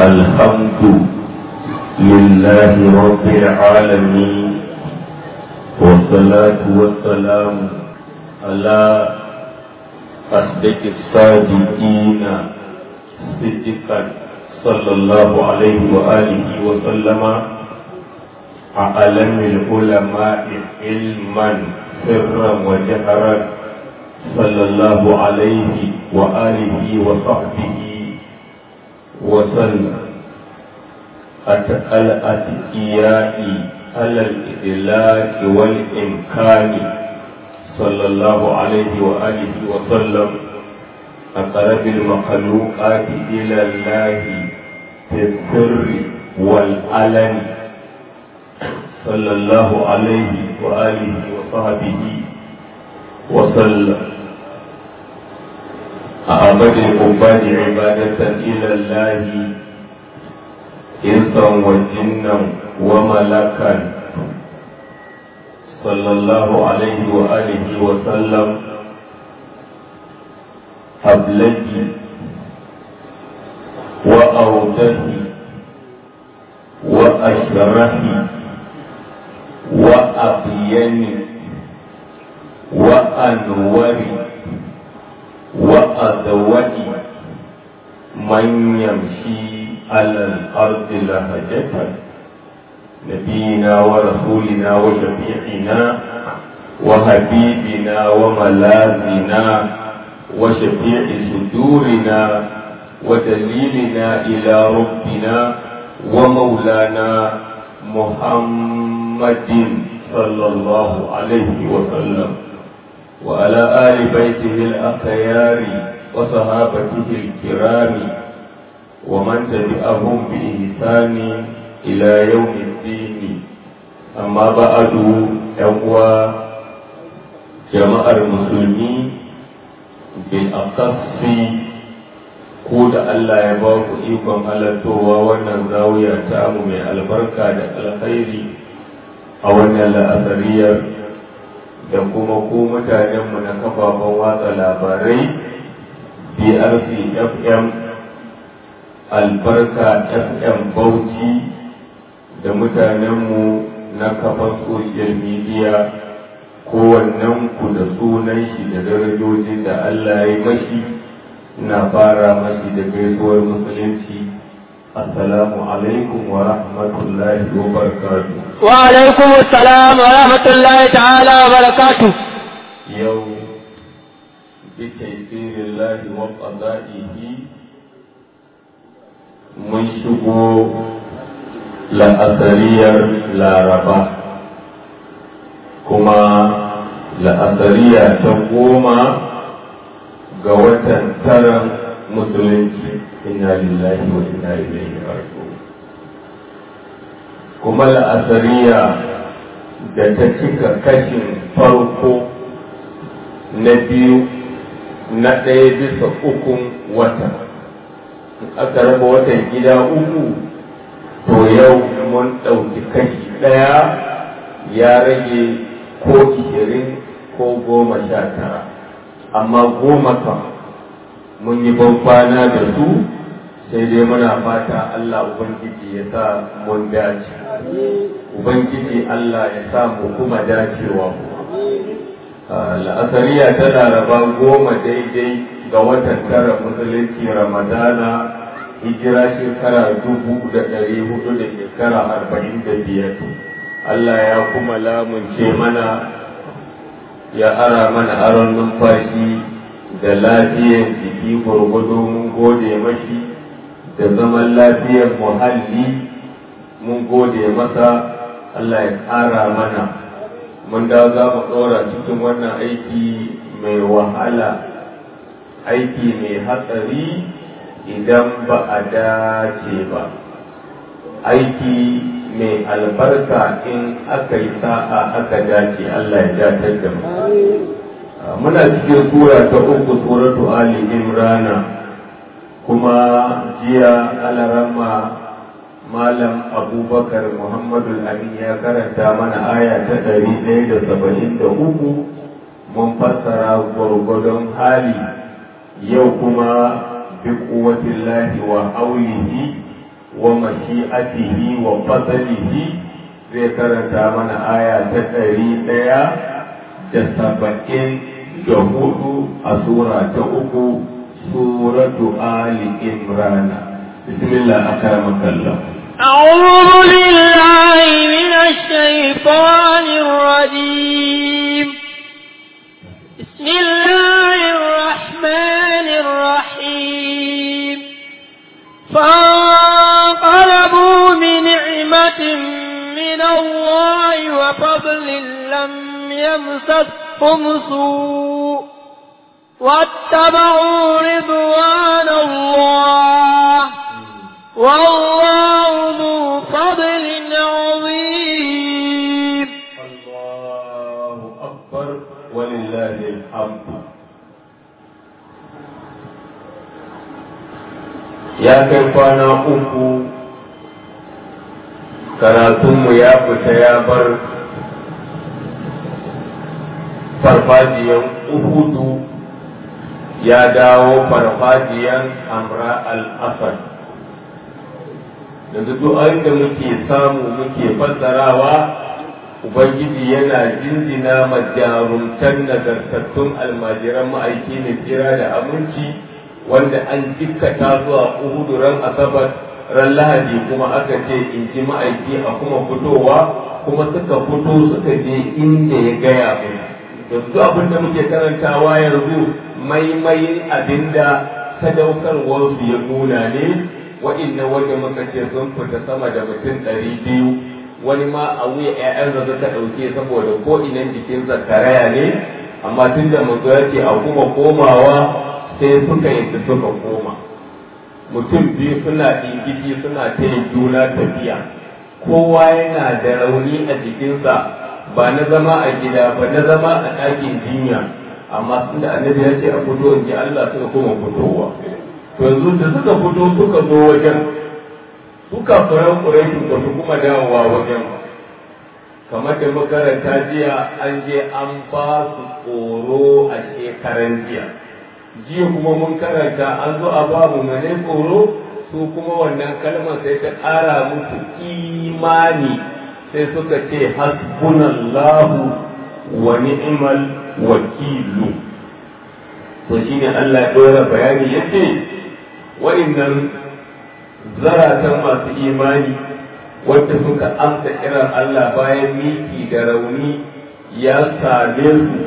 الحمد لله رب العالمين والصلاة والسلام على أصدق الصادقين صدقا صلى الله عليه وآله وسلم أعلم العلماء علما سرا وجهرا صلى الله عليه وآله وصحبه وسلم الأتقياء على الإدلاك والإمكان صلى الله عليه وآله وسلم أقرب المخلوقات إلى الله في السر والعلن صلى الله عليه وآله وصحبه وسلم أعبد العباد عبادة إلى الله إنسا وجنا وملكا صلى الله عليه وآله وسلم أبلجي وأوجهي وأشرحي وأبيني وأنوري وأدوئي من يمشي على الأرض لهجة نبينا ورسولنا وشفيعنا وحبيبنا وملاذنا وشفيع صدورنا ودليلنا إلى ربنا ومولانا محمد صلى الله عليه وسلم وعلى آل بيته الأخيار وصحابته الكرام ومن تبعهم بإحسان إلى يوم الدين أما بعد يقوى جماعة المسلمين بالأقص ko da Allah ya ba ku ikon halartowa wannan zawiya ta mu mai albarka da alkhairi a wannan la'asariyar da kuma ku mutanenmu na kafafen watsa labarai brc fm albarka fm bauchi da mutanenmu na kafan social media kowannen ku da sunan shi da darajojin da Allah ya mashi na fara mashi da gaisuwar musulunci assalamu alaikum wa rahmatullahi wa barakatuh wa alaikum assalam wa rahmatullahi ta'ala wa barakatuh yau bi taysirillahi wa qada'ihi mun shigo la'asariyar laraba kuma la'asariya ta goma ga watan taran musulunci inna lillahi wa inna ilaihi raji'un kuma la'asariya da ta cika kashin farko na biyu na ɗaya bisa ukun wata aka raba watan gida uku to yau mun ɗauki kashi ɗaya ya rage ko ishirin ko goma sha tara amma goma kan mun yi ban kwana da su sai dai muna fata Allah Ubangiji ya sa mun dace Ubangiji Allah ya sa mu kuma dacewa la'asariya ta laraba goma daidai ga watan tara musulunci ramadana hijira shekara dubu da ɗari hudu da shekara arba'in da biyar Allah ya kuma lamunce mana ya ara mana aron numfashi da lafiyar jiki gwargwado mun gode mashi da zaman lafiyar muhalli mun gode masa Allah ya ƙara mana mun da za mu ɗora cikin wannan aiki mai wahala aiki mai hatsari idan ba a dace ba aiki mai albarka in aka yi sa'a aka dace Allah ya datar da mu muna cikin sura ta uku suratu ali imrana kuma jiya alarama malam abubakar muhammadu amin ya karanta mana aya ta ɗari ɗaya da saba'in da uku mun fassara gwargwadon hali yau kuma bi kuwatin lahi wa aulihi wa mashi'atihi wa fadlihi zai karanta mana aya ta ɗari ɗaya da saba'in da hudu a sura ta uku suratu ali imrana bismillah akramakallah أعوذ بالله من الشيطان الرجيم بسم الله الرحمن الرحيم فانقلبوا بنعمة من الله وفضل لم يمسسهم سوء واتبعوا رضوان الله والله ذو فضل عظيم الله أكبر ولله الحمد ya kai kwana uku karatunmu ya fita ya bar farfajiyan uhudu ya dawo farfajiyan amra al-asad yanzu duk da muke samu muke fassarawa ubangiji yana jinjina ma jarumtan nagartattun almajiran ma'aiki mai tsira da aminci wanda an jikkata zuwa uhudu ran asabar ran lahadi kuma aka ce in ji ma'aiki a kuma fitowa kuma suka fito suka je inda ya gaya mu yanzu abin da muke karantawa yanzu maimayin abinda sadaukarwarsu ya nuna ne wa'innan wanda muka ce sun fita sama da mutum ɗari biyu wani ma a wuya ƴaƴan da suka ɗauke saboda ko inan jikin zakaraya ne amma tun da mutu ya ce a kuma komawa sai suka yadda suka koma mutum biyu suna ɗingiji suna ta juna tafiya kowa yana da rauni a jikinsa ba na zama a gida ba na zama a ɗakin jinya amma sun da annabi ya ce a fito in ji Allah suka koma fitowa to yanzu da suka fito suka zo wajen suka furan ƙuraishi ba su kuma dawowa wajen kamar da makaranta jiya an je an ba su tsoro a shekaran jiya jiya kuma mun karanta an zo a babu mane tsoro su kuma wannan kalmar sai ta ƙara musu imani sai suka ce hasbunallahu wa ni'mal wakilu to shine Allah ya dora bayani yace wa'annan zaratan masu imani wanda suka amsa kiran Allah bayan miki da rauni ya same su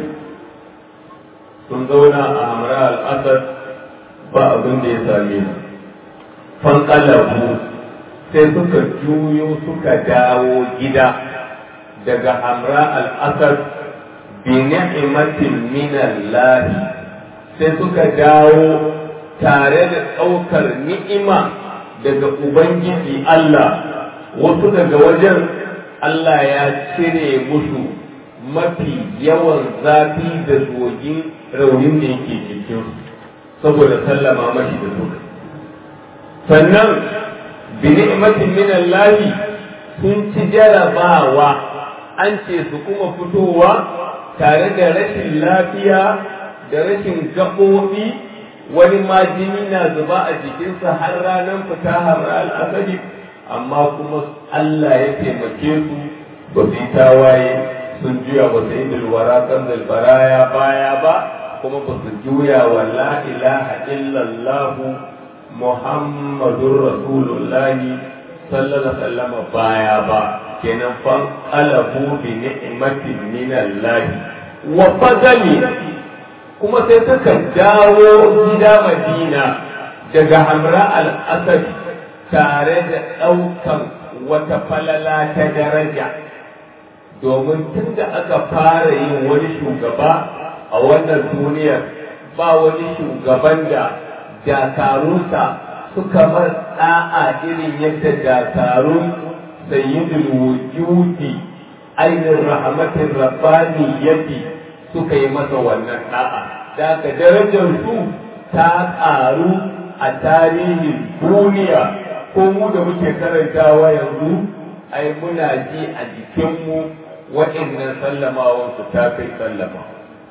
sun zauna a hamra al'asar ba abin da ya same su fankalabu sai suka juyo suka dawo gida daga hamra al'asar bi ni'matin min Allah sai suka dawo tare da ɗaukar ni'ima daga Ubangiji Allah wasu daga wajen Allah ya cire musu mafi yawan zafi da zogin raunin da yake cikin saboda sallama mashi da suka sannan bi ni'matin min Allah sun ci jarabawa an ce su kuma fitowa tare da rashin lafiya da rashin gaɓoɓi wani ma jini na zuba a jikinsa har ranar fita har al'asari amma kuma Allah ya taimake su ba su yi tawaye sun juya ba su yi dalwara kan dalbaraya baya ba kuma ba su juya wa la ilaha illallah muhammadun rasulullahi sallallahu alaihi baya ba kenan fan alabu bi ni'matin minallahi wa fadali kuma sai suka dawo gida madina daga hamra al-asad tare da ɗaukan wata falala ta daraja domin tun da aka fara yin wani shugaba a wannan duniyar ba wani shugaban da dakarunsa suka mar ɗa'a irin yadda dakarun sayyidul wujudi ainihin rahmatin rabbani yake suka yi masa wannan ɗa'a da ka darajar su ta ƙaru a tarihin duniya ko mu da muke karantawa yanzu ai muna ji a jikinmu waɗannan sallamawan su ta kai sallama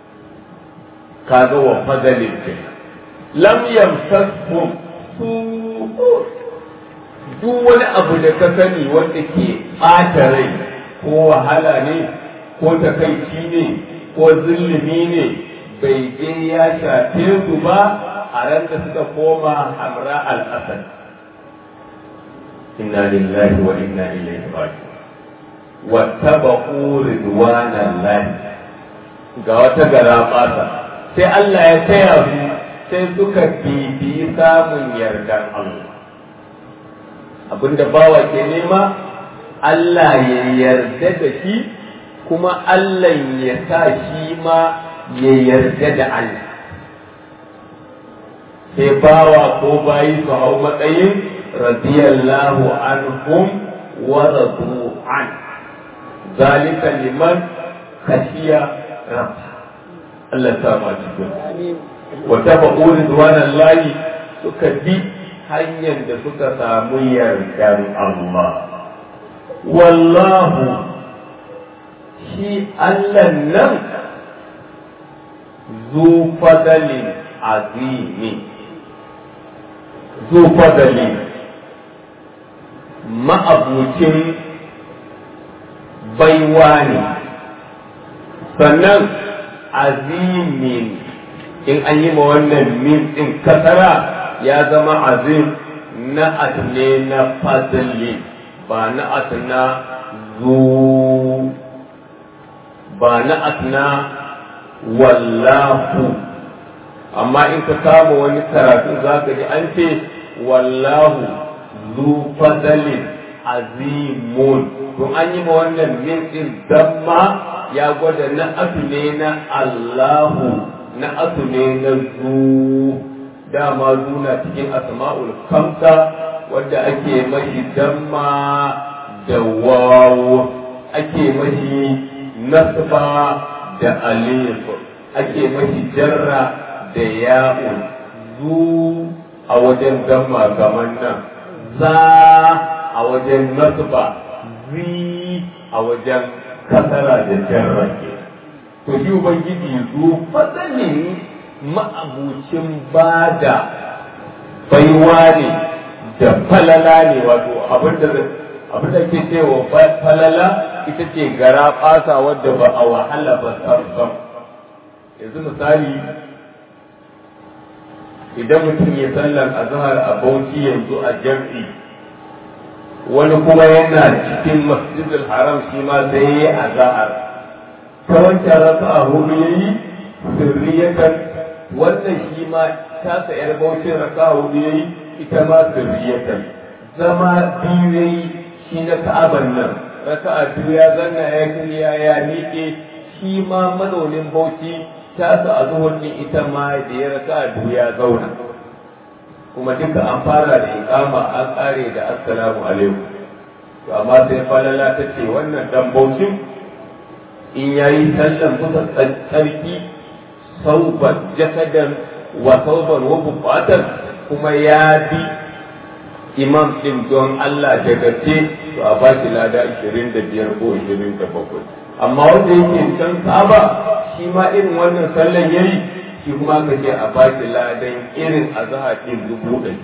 kaga wa fadalin ke lam yamsashum su duk wani abu da ka sani wanda ke ɓata rai ko wahala ne ko takaici ne ko zulumi ne bai je ya shafe su ba a ran da suka koma hamra al-asad inna lillahi wa inna ilaihi raji'un wattabaqu ridwanallahi ga wata gara fasa sai Allah ya taya su sai suka bibi samun yardan Allah abinda bawa ke nema Allah ya yarda da shi kuma Allah ya sa shi ma ya yarda da Allah sai bawa ko bayi su hau matsayin radiyallahu anhum wa radu an zalika liman khashiya rabba Allah ta ma cikin wa tabaqu ridwanallahi suka bi hanyar da suka samu yardan Allah wallahu shi Allah nan zu fadalin azimi zu fadalin ma'abucin baiwa ne sannan azimin in an yi ma wannan min ɗin kasara ya zama azim na ne na fadli ba na na zu ba na na wallahu amma in ka kama wani karatu za ka ji an ce wallahu zu fadalin azimun to an yi ma wannan min din damma ya gwada na asu ne na Allahu na asu ne na zu dama zuna cikin asma'ul kamsa wadda ake mashi damma da wawo ake mashi nasba da alif ake mashi jarra da ya'u zu a wajen damma kamar nan za a wajen nasba zi a wajen kasara da jarra ke to shi ubangiji zu fadalin ma'abucin bada baiwa ne da falala ne wato abin da ke cewa falala ita ce gara fasa wadda ba a wahala ba sam yanzu misali idan mutum ya sallar azhar a bauchi yanzu a jam'i wani kuma yana cikin masjidul haram shi ma sai ya azhar ta wancan raka'a hudu yayi sirriyatan wannan shi ma tasa yar bauchin raka'a hudu yayi ita ma sirriyatan zama biyu yayi shi na ka'aban nan raka'a biyu ya zanna ya kiriya ya miƙe shi ma mazaunin bauchi tasa a zuhur ita ma da ya raka'a biyu ya zauna kuma duka an fara da iqama an kare da assalamu alaikum to amma sai falala ta ce wannan dan bauchin in yayi sallan kusa tsarki sauban jasadan wa sauban wa bukatan kuma ya bi imam din don Allah da gaske to a ba shi lada 25 ko 27 amma wanda yake can saba shi ma irin wannan sallan yayi shi kuma ka ce a ba shi ladan irin azhar din dubu ɗari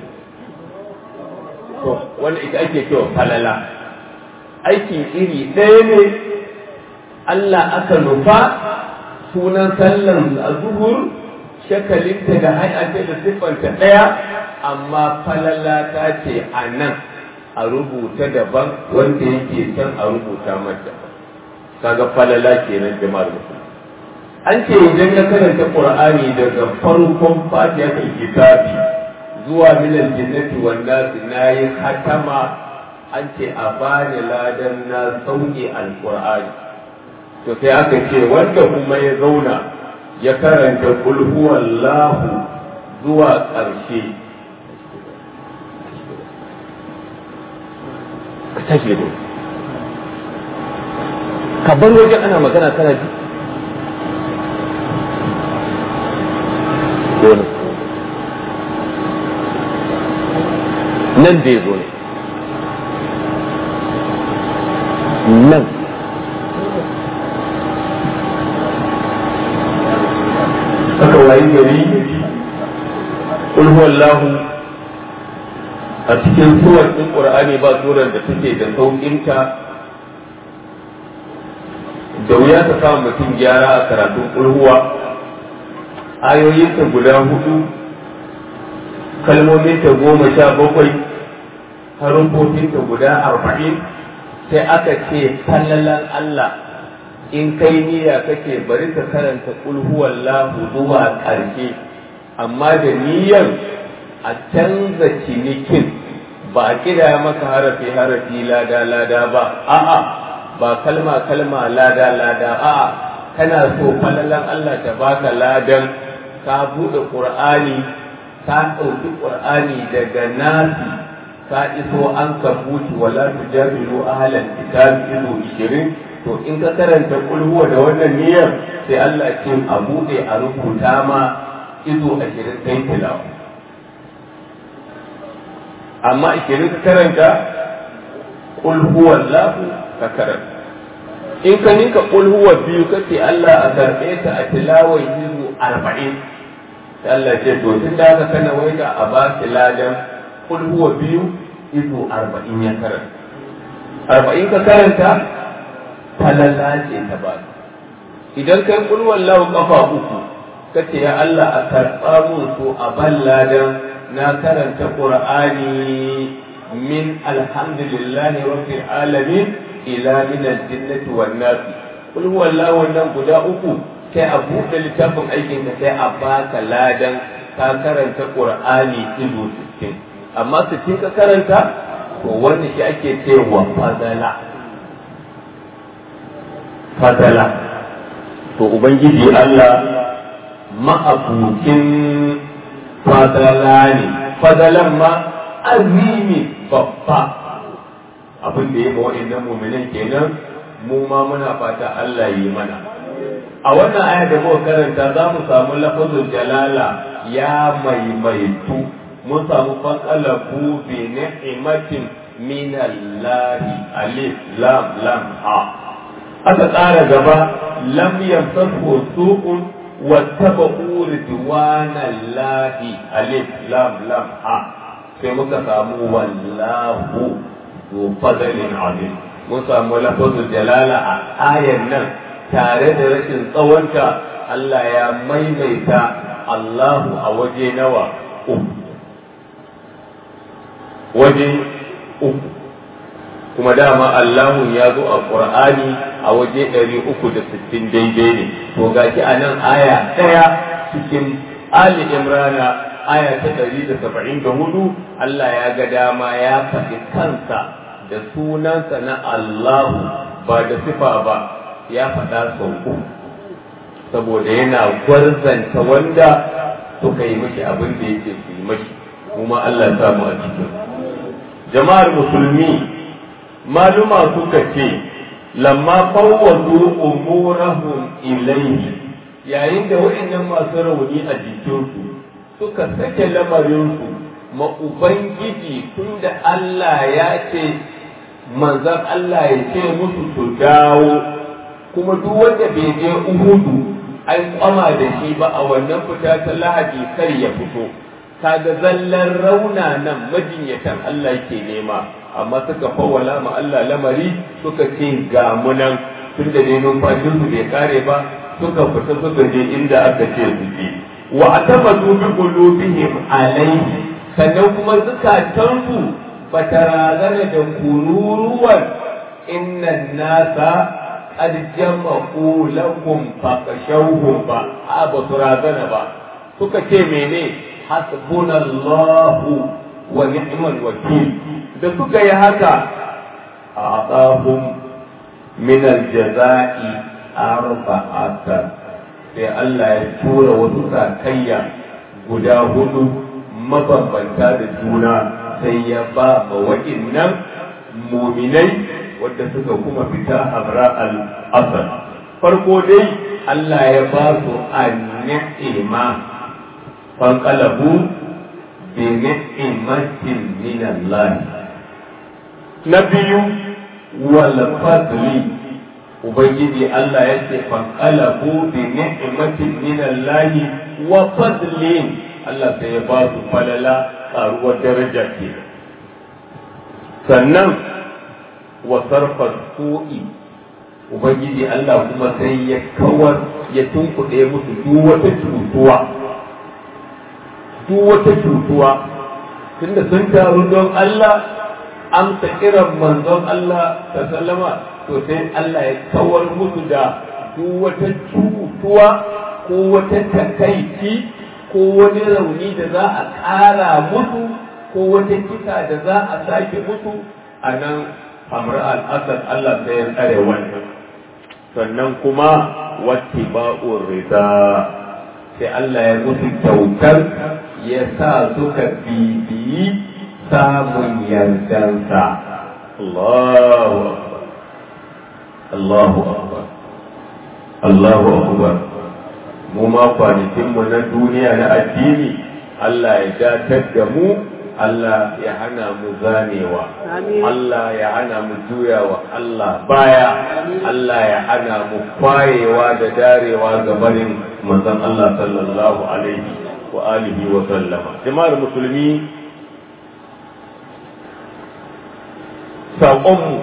to wanda ita ake cewa falala aiki iri ɗaya ne Allah aka nufa sunan sallan a zuhur shakalinta da hayata da siffanta ɗaya amma falala ta ce a nan a rubuta daban wanda yake can a rubuta mata kaga falala kenan jama'ar musulmi an ce idan na karanta qur'ani daga farkon fatihatul kitabi zuwa minal jinnati wan nas nayi hatama an ce a bani ladan na sauke alqur'ani to sai aka ce wanda kuma ya zauna ya karanta kul huwallahu zuwa ƙarshe ka tashi da ka bar wajen ana magana kana ji dole nan da ya zo ne nan aka wayi gari ƙulhu Allahu a cikin suwar ɗin ƙur'ani ba surar da take da sauƙinta da wuya ta samu mutum gyara a karatun ƙulhuwa ayoyinta guda hudu kalmominta goma sha bakwai harufofinta guda arba'in sai aka ce fallalan Allah in kai niyya kake bari ka karanta ƙulhuwan lahu zuwa ƙarshe amma da niyyar a canza cinikin ba a kira maka harafi harafi lada lada ba a'a ba kalma kalma lada lada a'a kana so falalan Allah ta baka ladan ka buɗe ƙur'ani ka ɗauki ƙur'ani daga nasi ka iso an ka buci wala tujabilu ahlan kitab izo 20 to in ka karanta kulhuwa da wannan niyyar sai Allah ce a buɗe a rubuta ma izo 20 kai tilawa amma 20 ka karanta kulhuwa lahu ka karanta in ka ninka kulhuwa biyu kace Allah a karɓe ta a tilawar izo 40 sai Allah ce to tun da aka kana waita a ba ladan kulhuwa biyu izo 40 ya karanta arba'in ka karanta falalla ce ta ba idan kai kul wallahu kafa uku kace ya Allah a karɓa mun so a balladan na karanta qur'ani min alhamdulillahi rabbil alamin ila min aljannati wan nas kul wallahu wannan guda uku sai a buɗe littafin aikin ka sai a baka ladan ka karanta qur'ani ido 60 amma 60 ka karanta to wannan shi ake cewa fadala fadala to ubangiji Allah ma'abukin fadala ne fadalan ma azimi babba abin da ya ma wa'annan muminan kenan mu ma muna fata Allah yi mana a wannan aya da muka karanta za mu samu lafazin jalala ya maimaitu mun samu fasalabu bi ni'matin min Allah alif lam lam ha aka tsara gaba lam yamsasu su'un wattaba'u ridwanallahi alif lam lam ha sai muka samu wallahu zu fadlin azim mun samu lafazul jalala a ayan nan tare da rashin tsawonta Allah ya maimaita Allahu a waje nawa uku waje uku kuma dama Allahu ya zo a Qur'ani a waje ɗari uku da sittin daidai ne to gashi a nan aya ɗaya cikin Ali Imrana aya ta ɗari da saba'in da hudu Allah ya ga dama ya faɗi kansa da sunansa na Allahu ba da sifa ba ya faɗa sau uku saboda yana gwarzanta wanda suka yi mashi abin da yake su yi mashi kuma Allah samu a cikin jama'ar musulmi maluma suka ce lamma fawwadu umurahum ilayhi yayin da waɗannan masu rauni a jikinsu suka sake lamarinsu ma ubangiji tunda Allah ya ce manzan Allah ya ce musu su dawo kuma duk wanda bai je uhudu an kwama da shi ba a wannan fita ta lahadi kar ya fito kaga zallan rauna nan majinyatan Allah yake nema amma suka fawwala ma Allah lamari suka ce ga munan tun da dai numfashin su bai kare ba suka fita suka je inda aka ce su je wa atamadu bi qulubihim alayhi sannan kuma zukatansu bata razana da kururuwan innan nasa qad jama'u lakum faqashawhum ba a ba su razana ba suka ce mene hasbunallahu wa ni'mal wakil da suka yi haka a aqahum min aljaza'i arba'atan sai Allah ya tura wasu sakayya guda hudu mabambanta da juna sai ya ba ma waɗannan muminai wadda suka kuma fita abra al-asad farko dai Allah ya ba su an-ni'ima fanqalabu bi ni'matin min Allah na biyu wal fadli ubangiji Allah ya ce fanqalabu bi ni'matin min Allah wa fadlin Allah sai ya ba su falala karuwar daraja ke sannan wa sarfa su'i ubangiji Allah kuma sai ya kawar ya tunkuɗe musu duk wata cutuwa duk wata cutuwa tunda sun taru don Allah amsa kiran manzon Allah ta sallama to sai Allah ya kawar musu da duk wata cutuwa ko wata takaici ko wani rauni da za a ƙara musu ko wata kisa da za a sake musu a nan hamra al'asar Allah sai ya tsare wannan sannan kuma wati ba'ur rida sai Allah ya musu kyautar ya sa suka bibiyi samun yardansa Allahu akbar Allahu akbar Allahu akbar mu ma kwanakinmu na duniya na addini Allah ya datar da mu Allah ya hana mu zanewa Allah ya hana mu juyawa Allah baya Allah ya hana mu kwayewa da darewa ga barin manzon Allah sallallahu alaihi wa alihi wa sallama jama'ar musulmi saƙonmu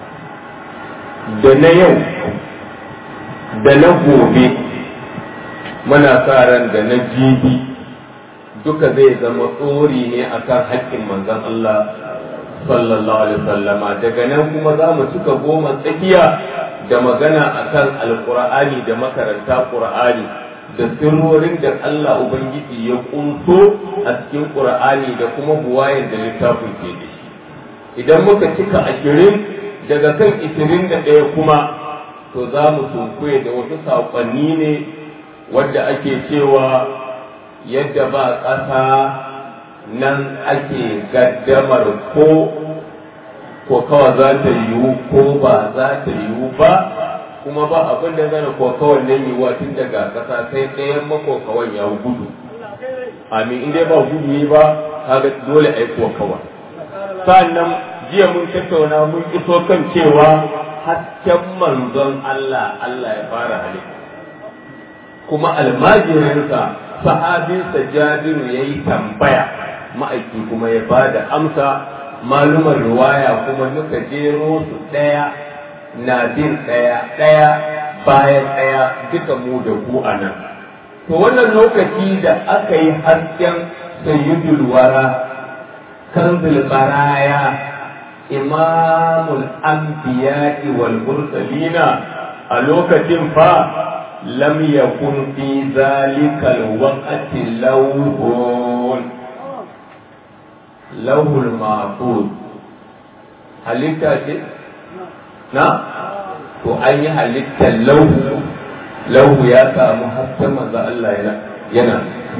da na yau da na gobe muna sa ran da na jibi duka zai zama tsori ne akan haƙƙin manzon Allah sallallahu alaihi wasallama daga nan kuma za mu cika goma tsakiya da magana akan alqur'ani da makaranta qur'ani da sirrorin da Allah ubangiji ya kunso a cikin qur'ani da kuma buwayen da littafin ke da shi idan muka cika ashirin daga kan ishirin da ɗaya kuma to za mu sunkuye da wasu saƙonni ne wadda ake cewa yadda ba ƙasa nan ake gaddamar ko ko kawai za ta yiwu ko ba za ta yiwu ba kuma ba abin da zana ko kawai nan yiwuwa tun daga ƙasa sai ɗayan makokawan ya gudu amin in dai ba gudu yi ba kaga dole a yi ko kawai sannan jiya mun tattauna mun iso kan cewa hasken manzon Allah Allah ya fara halitta kuma almajirinsa sahabinsa jabiru ya yi tambaya ma'aiki kuma ya ba da amsa malumar riwaya kuma nuka jero su ɗaya na bin ɗaya ɗaya bayan ɗaya duka mu da ku a nan to wannan lokaci da aka yi hasken sayyidul wara kanzul baraya imamul anbiya'i wal mursalina a lokacin fa lam yakun fi zalikal waqti lawhun lawhul mahfuz halitta ce na to an yi halittar lauhu lauhu ya samu hasken manzo Allah yana yana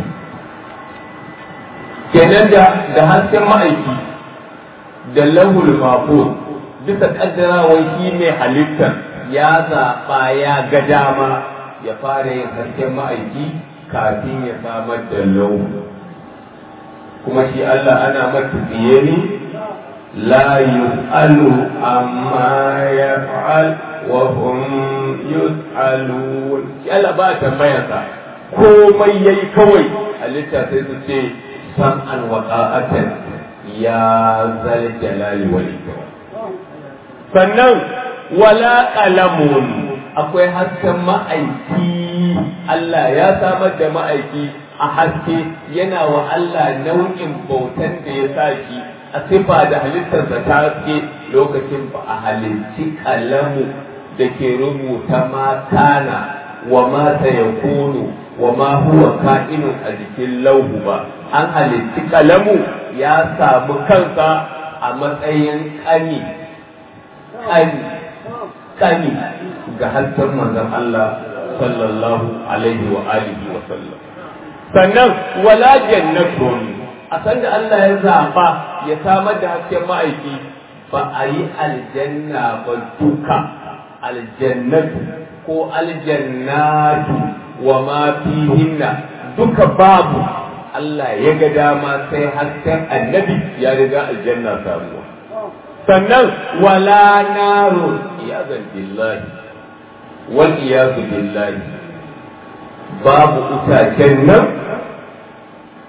kenan da da hasken ma'aiki da lahul mafuz bisa kaddarawar shi mai halittar ya zaɓa ya ga dama ya fara yin hasken ma'aiki kafin ya samar da lahu kuma shi Allah ana mata tsiye ne la yus'alu amma yaf'al wa hum yus'alun shi Allah ba tambayarsa komai yayi kawai halitta sai su ce sam'an wa ta'atan ya zal jalali wal ikram sannan wala qalamun akwai hasken ma'aiki Allah ya samar da ma'aiki a haske yana wa Allah nau'in bautan da ya sa shi a sifa da halittarsa ta haske lokacin ba a halicci kalamu da ke rubuta ma kana wa ma sayakunu wa ma huwa ka'inun a jikin lauhu ba an halitti kalamu ya samu kansa a matsayin kani kani kani ga hasken manzon Allah sallallahu alaihi wa alihi wa sallam sannan wala jannatun a san da Allah ya zaba ya samar da hasken ma'aiki ba a yi aljanna ba duka aljannatu ko aljannatu wa ma fihinna duka babu Allah ya ga dama sai hasken annabi ya riga aljanna samuwa sannan wala naru iyazan billahi wal iyazu billahi babu itacen nan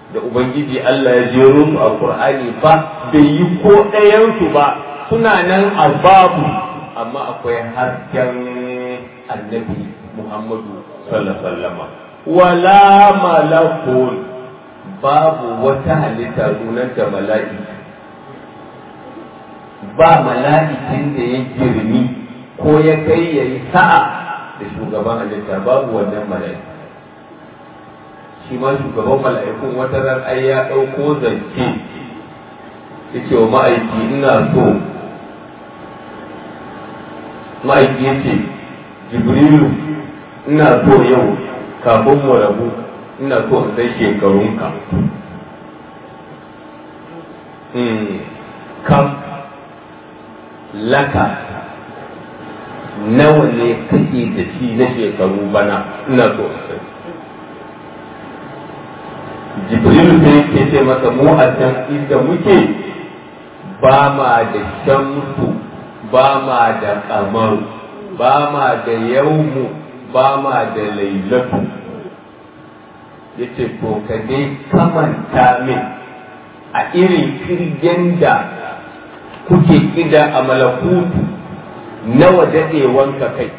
da ubangiji Allah ya jero su a Qur'ani ba bai yi ko ɗayansu ba suna nan a babu amma akwai hasken annabi Muhammadu sallallahu alaihi wasallam wala malakun babu wata halitta sunanta mala'ika ba mala'ikin da ya girmi ko ya kai ya yi sa'a da shugaban halitta babu wannan mala'ika shi ma shugaban mala'ikun wata ran ai ya ɗauko zance ya ce wa ma'aiki ina so ma'aiki ya ce jibrilu ina so yau kafin mu rabu ina so in sai shekarunka kam laka nawa ne kake da shi na shekaru bana ina so in sai jibrilu sai ke ce masa mu a can inda muke ba ma da shamsu ba ma da kamaru ba ma da yaumu ba ma da lailatu ya ce to ka dai kamanta min a irin kirgen da kuke kida a malakutu nawa daɗewanka kai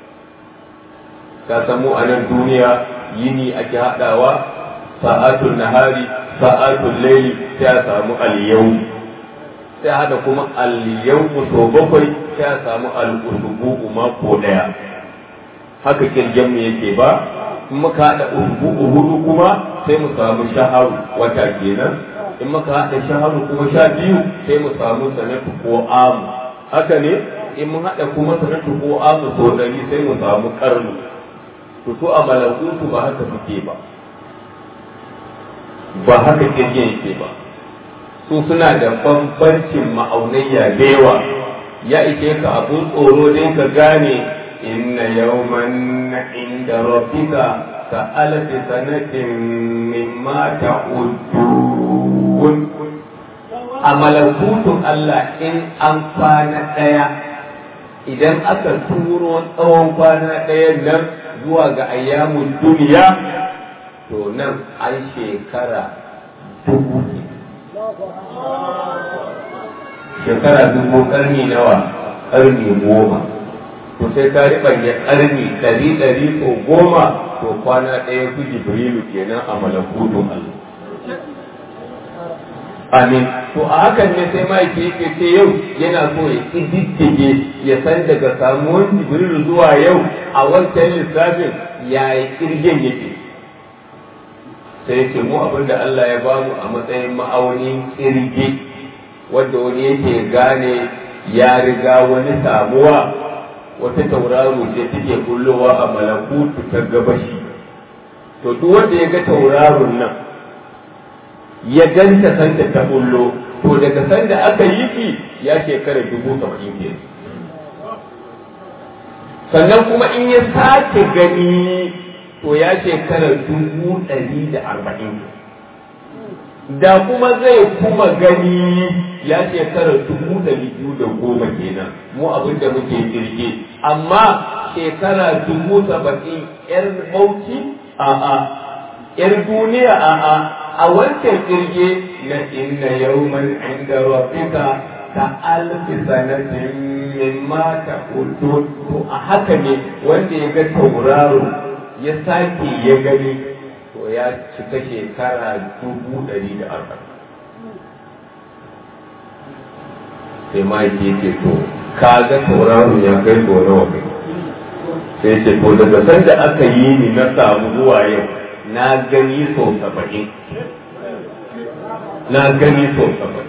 ka samu a nan duniya yini ake haɗawa sa'atul nahari sa'atul laili sai a samu aliyau sai hada kuma aliyau so bakwai sai a samu al'usubu mako ɗaya haka kirgen mu yake ba in muka haɗa usubu hudu kuma sai mu samu shaharu wata kenan in muka haɗa shaharu kuma sha biyu sai mu samu sanatu ko amu haka ne in mun haɗa kuma sanatu ko amu so ɗari sai mu samu karnu to to a malakutu ba haka suke ba ba haka kirgin yake ba su suna da bambancin ma'aunayya da yawa ya ike ka abun tsoro dai ka gane inna yawman inda rabbika ka alfi sanatin mimma ta'udun a malakutun Allah in an kwana ɗaya idan aka turo tsawon kwana ɗaya nan zuwa ga ayyamun duniya to nan an shekara dubu shekara dubu karni nawa karni goma to sai ka riɓanya karni ɗari ɗari ko goma to kwana ɗaya su jibrilu kenan a malakutun Allah amin to a hakan ne sai ma'aiki yake ce yau yana so ya ƙididdige ya san daga samuwar jibrilu zuwa yau a wancan lissafin yaya kirgin yake sai yake mu abin da Allah ya bamu a matsayin ma'aunin kirge wanda wani yake gane ya riga wani samuwa wata tauraro ce take kullowa a malakutu ta gabashi to duk wanda ya ga tauraron nan ya ganta sanda ta kullo to daga sanda aka yi ki ya shekara dubu saba'in ke sannan kuma in ya sake gani to ya shekara dubu ɗari da arba'in da kuma zai kuma gani ya shekara dubu ɗari biyu da goma kenan mu abin da muke kirge amma shekara dubu saba'in yar bauchi a'a yar duniya a'a a wancan kirge na inna yawman inda rabbika ka alfi sanatin mimma ta to a haka ne wanda ya ga tauraro ya sake ya gani to ya cika shekara dubu ɗari da arba'in sai ma yake ce to ka ga tauraro ya kai so nawa kai sai ce to daga sanda aka yi ni na samu zuwa yau na gani sau saba'in na gani sau saba'in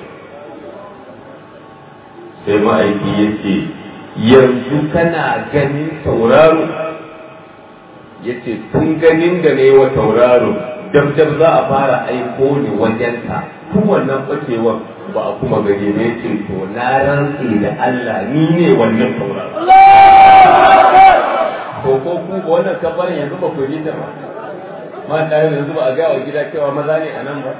sai ma'aiki ya ce yanzu kana ganin tauraro ya ce tun ganin da ne wa tauraro dab za a fara aiko ni wajenka tun wannan ɓacewar ba a kuma gani ne ce to na rantse da Allah ni ne wannan tauraro to ko ku wannan kabarin yanzu ba ku yi ta ba ma da yanzu ba a ga wa gida cewa maza ne a nan ba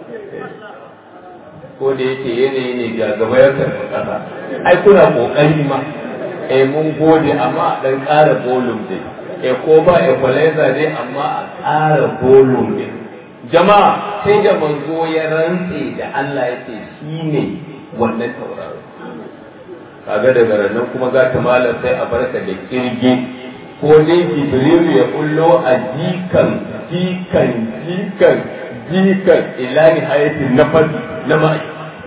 ko da yake yanayi ne ga gaba ya karɓi ƙasa ai kuna ƙoƙari ma eh mun gode amma a ɗan ƙara volume dai eh ko ba equalizer dai amma a ƙara volume dai jama'a sai da manzo ya rantse da Allah ya ce shi ne wannan tauraro kaga daga ranar kuma za ta malam sai a barka da kirgi ko dai jibrilu ya kullo a jikan jikan jikan jikan ila nihayatin nafas na ma'i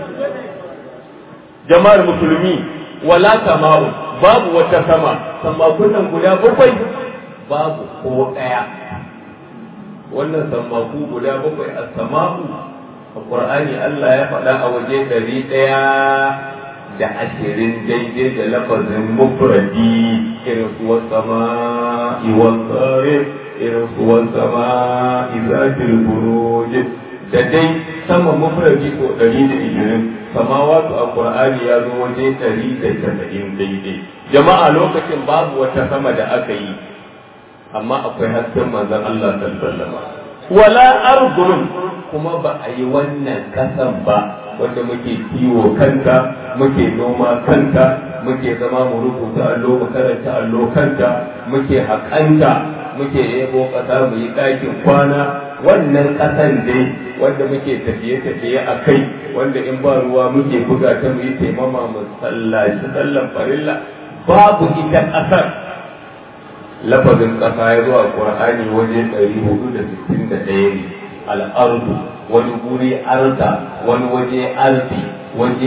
jama'ar musulmi wala sama'u babu wata sama sammakunan guda bakwai babu ko ɗaya wannan sammaku guda bakwai a sama'u a ƙur'ani Allah ya faɗa a waje ɗari ɗaya da ashirin daidai da lafazin mufradi irin suwan sama iwan tsare irin suwan sama izatil buruj da dai sama mufradi ko ɗari da ishirin samawatu a qur'ani ya zo waje ɗari da casa'in daidai jama'a lokacin babu wata sama da aka yi amma akwai hasken manzon Allah sallallahu alaihi wasallam wala ardun kuma ba a yi wannan kasan ba wanda muke kiwo kanta muke noma kanta muke zama mu rubuta allo mu karanta allo kanta muke haƙanta muke yabo ƙasa mu yi ɗakin kwana wannan ƙasan dai wanda muke tafiye-tafiye a kai wanda in ba ruwa muke buga ta mu yi taimama mu sallaci sallan farilla babu ita ƙasar lafazin ƙasa ya zo a ƙur'ani waje 461 ne al'ardu wani guri arda wani waje ardi waje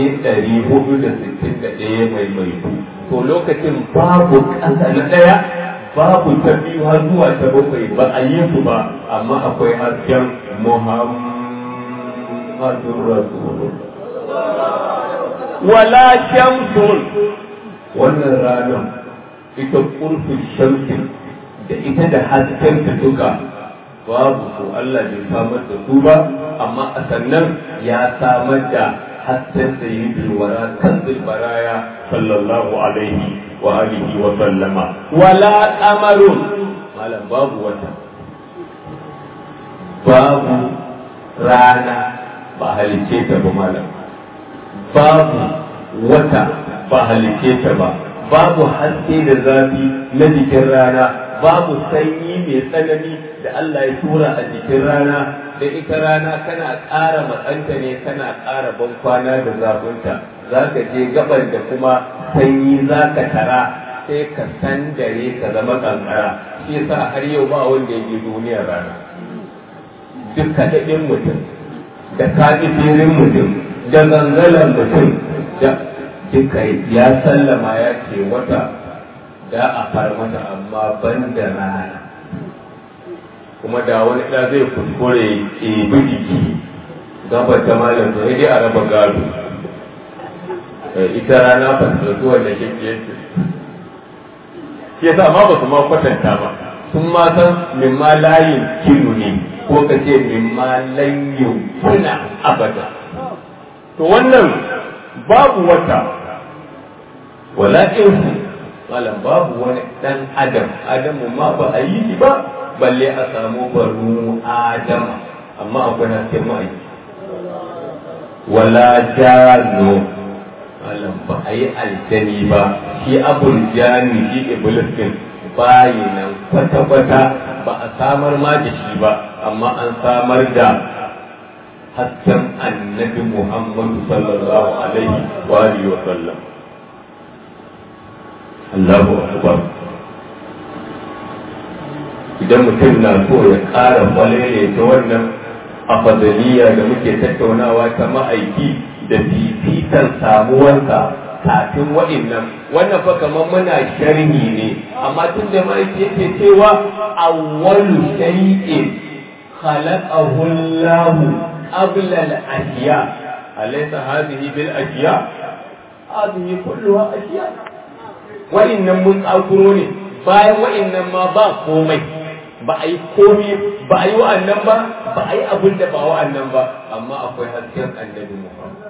461 mai mai to lokacin babu ƙasa na ɗaya babu ta biyu har zuwa ta bakwai ba a yi su ba amma akwai hasken muhammadun rasulullah wala shamsun wannan ranar ita kurfin shamsin da ita da hasken ta duka babu ko Allah bai samar da su ba amma a sannan ya samar da hasken sayyidul wara kanzul baraya sallallahu alaihi wa alihi wa sallama wala qamarun malam babu wata babu rana ba halice ta ba malam babu wata ba halice ta ba babu haske da zafi na jikin rana babu sanyi mai tsanani da Allah ya tura a jikin rana da ita rana kana ƙara matsanta ne kana ƙara ban kwana da zafinta za ka je gaban da kuma sanyi za ka tara sai ka san dare ka zama kankara shi yasa har yau ba wanda ya je duniyar rana duk kaɗaɗin mutum da kaɗifirin mutum da gangalan mutum da duka ya sallama ya ce wata da a far mata amma ban da rana kuma da wani ɗa zai kuskure ɗebi jiki gabar ta malam to dai a raba gado ita rana ba ta zuwa da shi ke shi yasa ma ba su ma kwatanta ba sun ma san min ma layin kinu ne ko ka ce min ma lanyin kuna abada to wannan babu wata wala insu malam babu wani dan adam adamu ma ba a yi shi ba balle a samu banu adama amma akwai hasken ma'aiki wala jano malam ba a yi aljani ba shi abul jani shi iblis din bayi nan kwata-kwata ba a samar ma da shi ba amma an samar da hasken annabi muhammadu sallallahu alaihi wa alihi wa sallam Allahu akbar idan mutum na so ya ƙara kwalele ta wannan afadaliya da muke tattaunawa ta ma'aiki da fifikan samuwarsa kafin wa'innan wannan fa kamar muna sharhi ne amma tun da ma'aiki yake cewa awwalu shay'in khalaqahu Allah qabla al-ashiya alaysa hadhihi bil ashiya hadhihi kulluha ashiya wa'innan mun tsakuro ne bayan wa'innan ma ba komai ba a yi komi ba a yi wa'annan ba ba a yi abin da ba wa'annan ba amma akwai hasken annabi Muhammad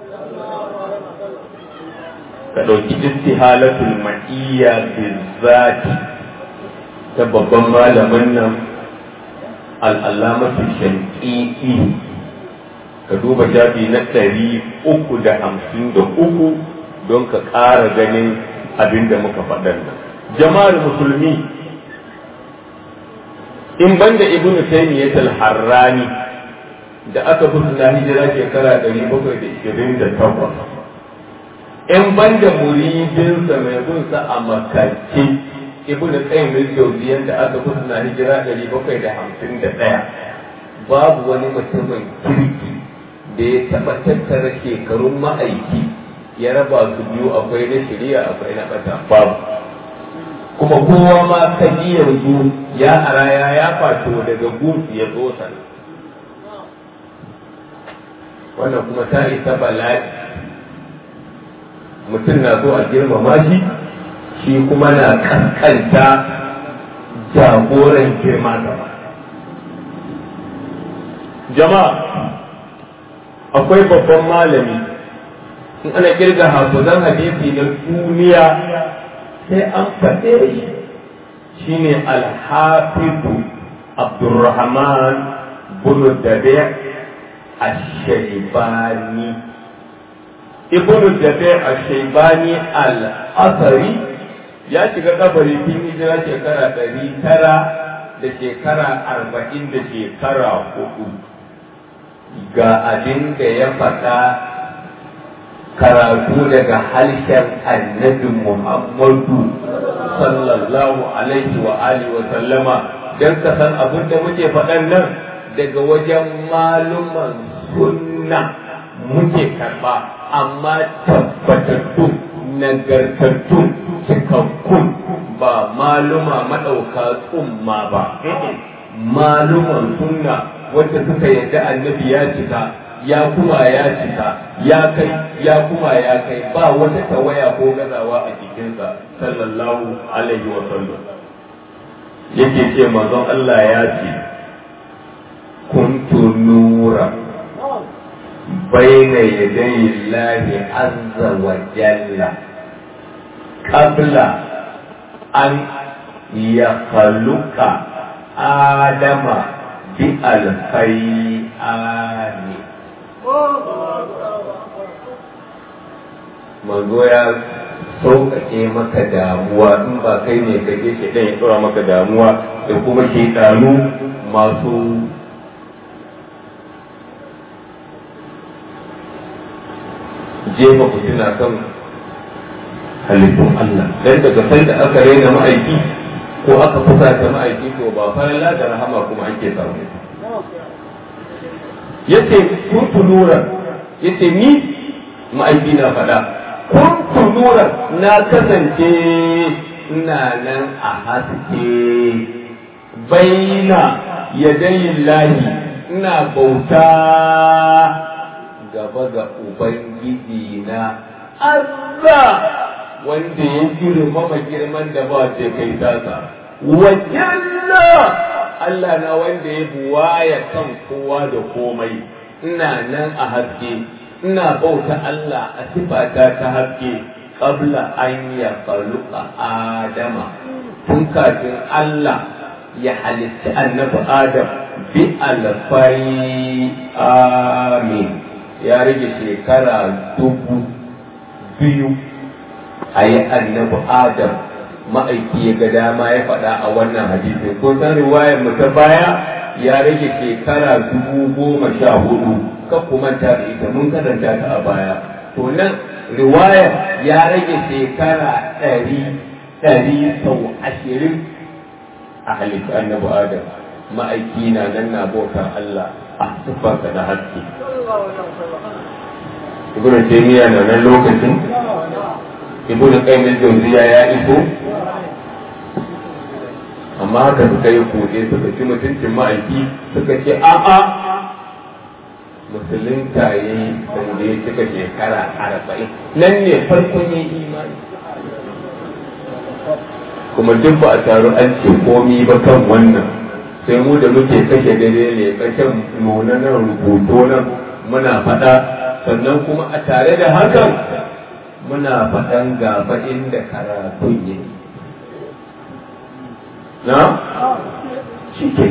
ka ɗauki istihalatul ma'iyya bizzati ta babban malamin nan al'alamatu shanƙiƙi ka duba shafi na ɗari uku da hamsin da uku don ka ƙara ganin abin da muka faɗan nan jama'ar musulmi in banda ibnu taymiyyah al-harrani da aka fi na hijira shekara ɗari bakwai da ishirin da takwas in ban da muridinsa mai bunsa a makarci ibn qayyim al-jawziyyan da aka fi na hijira ɗari bakwai da hamsin da ɗaya babu wani mutumin kirki da ya taɓa tattara shekarun ma'aiki ya raba su biyu akwai na shari'a akwai na ɓata babu kuma kowa ma kaji yanzu ya araya ya fato daga gunsu ya zo sana wannan kuma ta isa bala'i mutum na so a girmama shi shi kuma na kaskanta jagoran girma gaba jama'a akwai babban malami in ana kirga hafizan hadisi na duniya sai an faɗe shi shine alhafizu abdurrahman bin dabi الشيباني ابن الدفاع الشيباني الأثري ya shiga kabari tun hijira shekara ɗari tara da shekara arba'in da shekara hudu ga abin da ya faɗa karatu daga harshen annabi muhammadu sallallahu alaihi wa alihi wa sallama don ka san abin da muke faɗan nan daga wajen maluman sunna muke karba amma tabbatattu nagartattu cikakkun ba maluma maɗauka tsumma ba maluman sunna wacce suka yadda annabi ya cika ya kuma ya cika ya kai ya kuma ya kai ba wata tawaya ko gazawa a jikinsa sallallahu alaihi wa sallam yake ce manzon Allah ya ce كنت نورا بين يدي الله عز وجل قبل أن يخلق آدم بألفي آن manzo ya sauƙaƙe maka damuwa in ba kai ne ka je shi ya tsora maka damuwa da kuma shaidanu masu jefa fitina kan halittun Allah dan daga sanda aka raina ma'aiki ko aka fusata ma'aiki to ba falala da rahama kuma ake samu yace kuntu nuran yace ni ma'aiki na faɗa kuntu nuran na kasance ina nan a haske baina yadayin lahi ina bauta gaba ga Ubangiji na Allah wanda ya girmama girman da ba ce kai tasa. Wajalla Allah na wanda ya buwaya kan kowa da komai, ina nan a haske, ina bauta Allah a sifata ta haske, ƙabla an ya faluka Adama, tun kafin Allah ya halitta annabi Adam bi alfai amin. ya rage shekara dubu biyu a yi annabi adam ma'aiki ya ga dama ya faɗa a wannan hadisi ko san riwayar mu ta baya ya rage shekara dubu goma sha hudu kan ku manta da ita mun karanta ta a baya to nan riwayar ya rage shekara ɗari ɗari sau ashirin a halittu annabi adam ma'aiki na nan na bautar Allah a siffarsa da haske ibn taymiya na nan lokacin ibn qayyim al-jawziya ya iso amma haka suka yi kuɗe suka ci mutuncin ma'aiki suka ce a'a musulunta ya yi sanda ya cika shekara arba'in nan ne farkon yin imani kuma duk ba a taru an ce komi ba kan wannan sai mu da muke kashe dare ne kashen nuna nan rubuto nan muna faɗa sannan kuma a tare da hakan muna faɗan gaba inda karatun yi na cike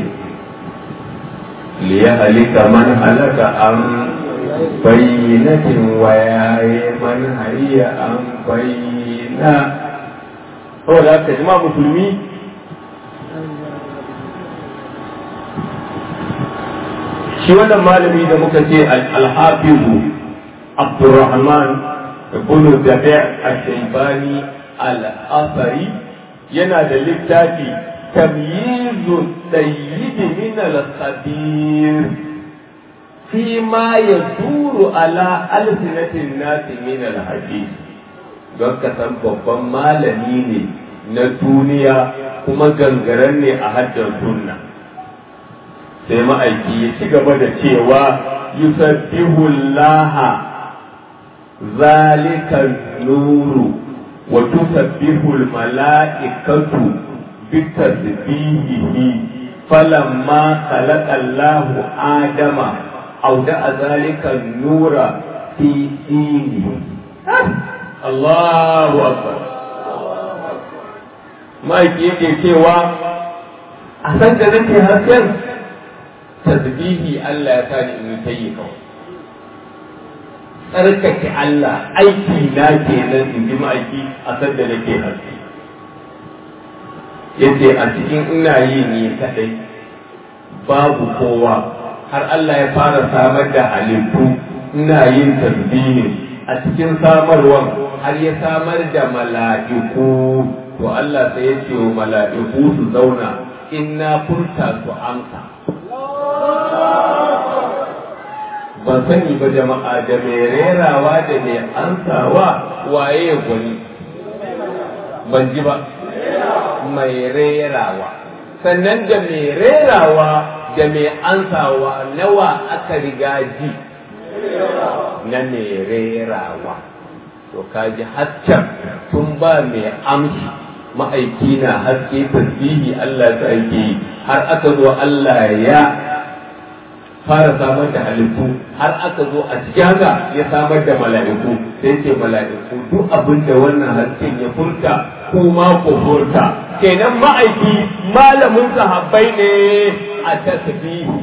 liya halika man halaka an bayyanatin wayaye man hayya an bayyana saboda haka jima musulmi shi wannan malami da muka ce alhafizu abdurrahman ibn dabi' al-shaybani al-asari yana da littafi tamyizu sayyid min al-khabir fi ma yaduru ala alsinatin nasi min al-hadith don ka san babban malami ne na duniya kuma gangaren ne a haddar sunna sai ma'aiki ya ci gaba da cewa yusabbihu laha zalika nuru wa tusabbihu mala'ikatu bitasbihihi falamma khalaqa Allahu Adama awda'a zalika nura fi dinihi Allahu akbar ma'aiki yake cewa a san da nake hasken tasbihi Allah ya sani in ta yi kawai tsarkake Allah aiki na kenan in ji ma'aiki a san da nake haske yace a cikin ina yi ni kadai babu kowa har Allah ya fara samar da halittu ina yin tasbihi a cikin samarwan har ya samar da mala'iku to Allah sai ya ce wa mala'iku su zauna in na furta su amsa ban sani ba jama'a da mai rerawa da mai ansawa waye gwani ban ji ba mai rerawa sannan da mai rerawa da mai ansawa nawa aka riga ji na mai rerawa to kaji hasken tun ba mai amshi ma'aiki na haske tasbihi Allah ta ake yi har aka zo Allah ya fara samar da halittu har aka zo a cikin haka ya samar da mala'iku sai ce mala'iku duk abin da wannan hasken ya furta kuma ku furta kenan ma'aiki malamin sahabbai ne a tasbihi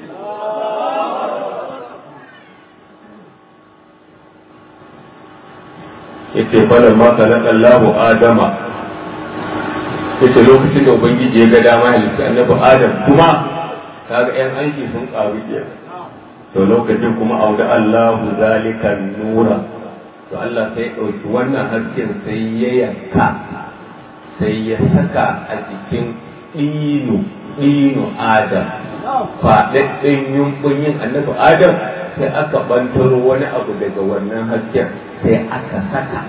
yace falan ma khalaqa Allahu Adama yace lokacin da ubangiji ya ga dama halitta annabi Adam kuma kaga yan aiki sun karu ke to lokacin kuma auda Allahu zalika nura to Allah sai ɗauki wannan hasken sai ya yanka sai ya saka a cikin ɗinu ɗinu Adam faɗaɗɗen yunƙunyin annabi Adam sai aka bantaro wani abu daga wannan hasken sai aka saka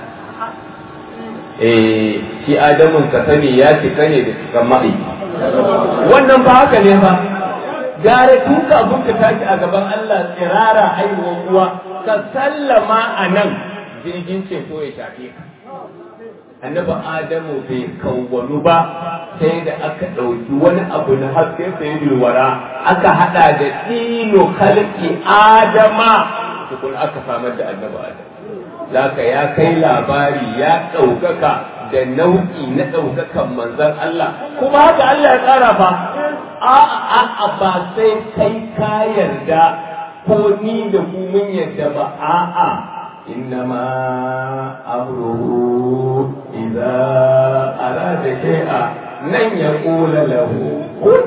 eh shi adamun ka sani ya cika ne da cikin ma'i wannan ba haka ne ba gare tun kafin ka tashi a gaban Allah tsirara haihuwar uwa ka sallama a nan jirgin ceto ya shafe ka annabi adamu bai kawwanu ba sai da aka ɗauki wani abu na haske sai wara aka hada da dino kalki adama tukun aka samar da annabi adam Laka ya kai labari ya ɗaukaka da nau'i na ɗaukakan manzan Allah kuma haka Allah ya tsara fa a'a a ba sai kai ka yarda ko ni da ku mun yarda ba a'a إنما أمره إذا أراد شيئا لن يقول له كن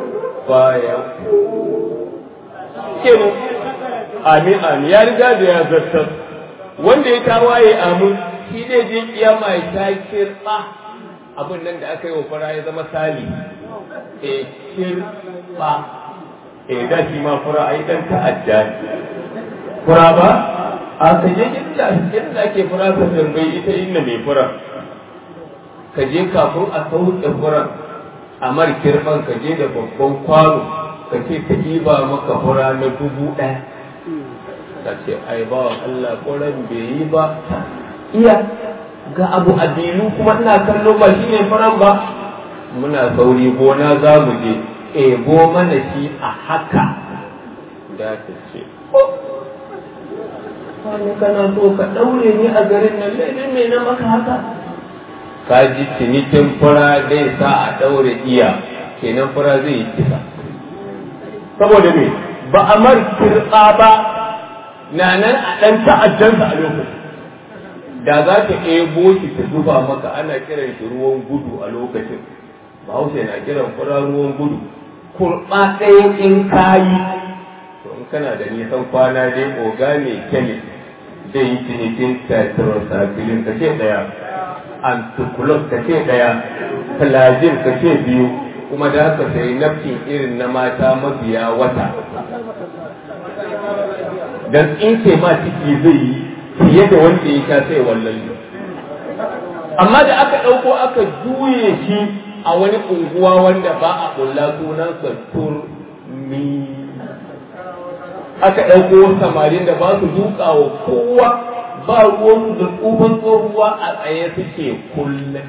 فيكون amin amin ya riga da ya zartar wanda ya tawaye amin shi ne je kiyama ya ta kirba abin nan da aka yi wa fara ya zama sali e kirba e da shi ma fara ai dan ta'adda fura ba a kaje inda inda ake fura ta tambayi ita inda mai fura ka je kafin a sauke furan a mar kirban ka je da babban kwano ka ce ka ɗiba maka fura na dubu ɗaya ka ce ai ba Allah furan bai yi ba iya ga abu a bilu kuma ina kallo ba shi ne furan ba muna sauri gona za mu je ebo mana shi a haka da ta ce wani kana so ka ɗaure ni a garin nan laifin me na maka haka ka ji cinikin fura zai sa a ɗaure iya kenan fura zai yi kisa saboda me ba a mar kirɓa ba na nan a ɗan ta'addansa a lokacin da za ta ebo shi ta zuba maka ana kiran shi ruwan gudu a lokacin bahaushe na kiran fura ruwan gudu kurɓa ɗaya in kayi to in kana da nisan kwana dai oga mai kemis zai yi cinikin tetracycline ka ce daya anticulus ka ce daya plazin ka ce biyu kuma da haka sai nafkin irin na mata mabiya wata dan tsinke ma ciki zai yi fiye da wanda ya sha sai wallan amma da aka ɗauko aka juye shi a wani unguwa wanda ba a kulla sunansa turmi aka ɗauko samarin da ba su duka wa kowa ba ruwansu da tsufan tsohuwa a tsaye suke kullum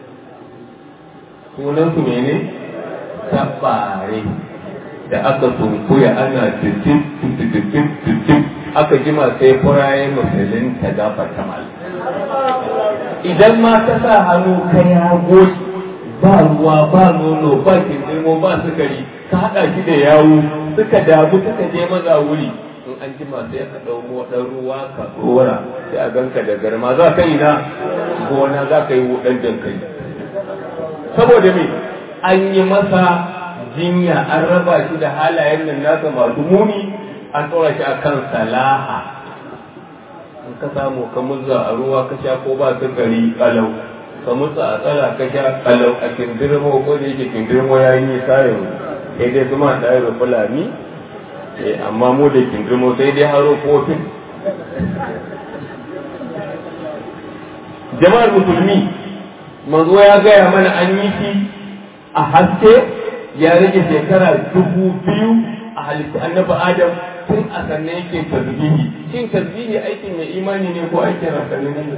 sunansu mene tabare da aka sunkuya ana titin titin titin aka jima sai furaye musulun ta gafa tamal idan ma ka sa hannu ka ya goshi ba ruwa ba nono ba kindirmo ba sukari ka haɗa shi da yawu suka damu suka je maza wuri in an jima sai ka ɗau ɗan ruwa ka tsora sai a ganka da garma za ka yi na gona za ka yi wuɗan dankali saboda me an yi masa jinya an raba shi da halayen nan nasa masu muni an tsora shi a kan salaha in ka samu ka muzza a ruwa ka sha ko ba sukari kalau ka mutsa a tsara ka sha kalau a kindirmo ko da yake kindirmo ya yi sayin sai dai zuma da yaro fulani amma mu da kindirmo sai dai haro kofin jama'ar musulmi manzo ya gaya mana an yi shi a haske ya rage shekara dubu biyu a halittu annabi adam tun a sannan yake tasbihi shin tasbihi aikin mai imani ne ko aikin rasanin ne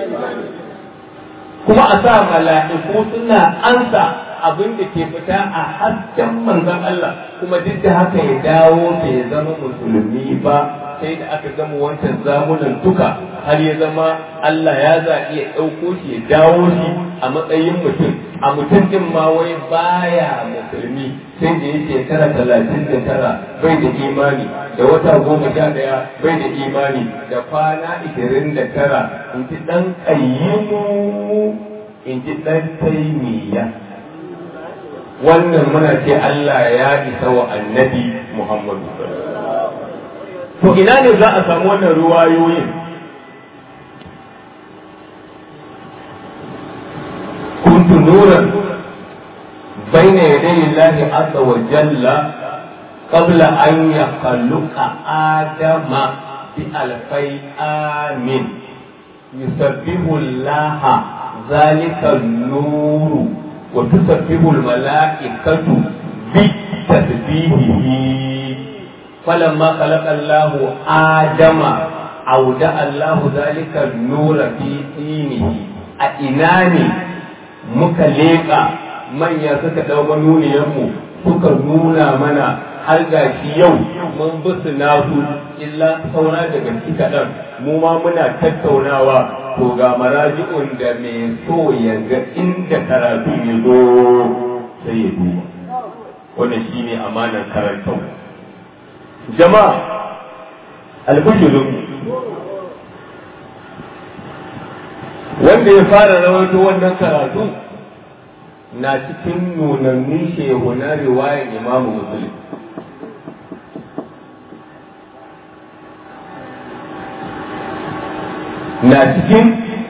kuma a sa mala'iku suna ansa abin da ke fita a hasken manzon Allah kuma duk da haka ya dawo bai zama musulmi ba sai da aka gama wancan zamunan duka har ya zama Allah ya zaɓi ya ɗauko shi ya dawo shi a matsayin mutum a mutum din ma wai baya musulmi sai da ya shekara talatin da tara bai da imani da wata goma sha ɗaya bai da imani da kwana ishirin da tara in ji ɗan ƙayyimu in ji ɗan taimiyya wannan muna ce Allah ya isa wa annabi Muhammadu to ina ne za a samu wannan ruwayoyin كنت نورا بين يدي الله عز وجل قبل أن يخلق آدم بألفي آم يسبح الله ذلك النور وتسبح الملائكة بتسبيحه فلما خلق الله آدم أودع الله ذلك النور في دينه أإناني muka leƙa manya suka ɗau manuniyarmu suka nuna mana har ga shi yau mun bi su nasu illa saura daga ci kaɗan mu ma muna tattaunawa to ga maraji'un da mai so ya ga inda karatu ya zo sai ya duba wannan shi ne amanar karantau jama'a albishirin wanda ya fara rawaito wannan karatu na cikin nunannin shehu na riwayar imamu muslim na cikin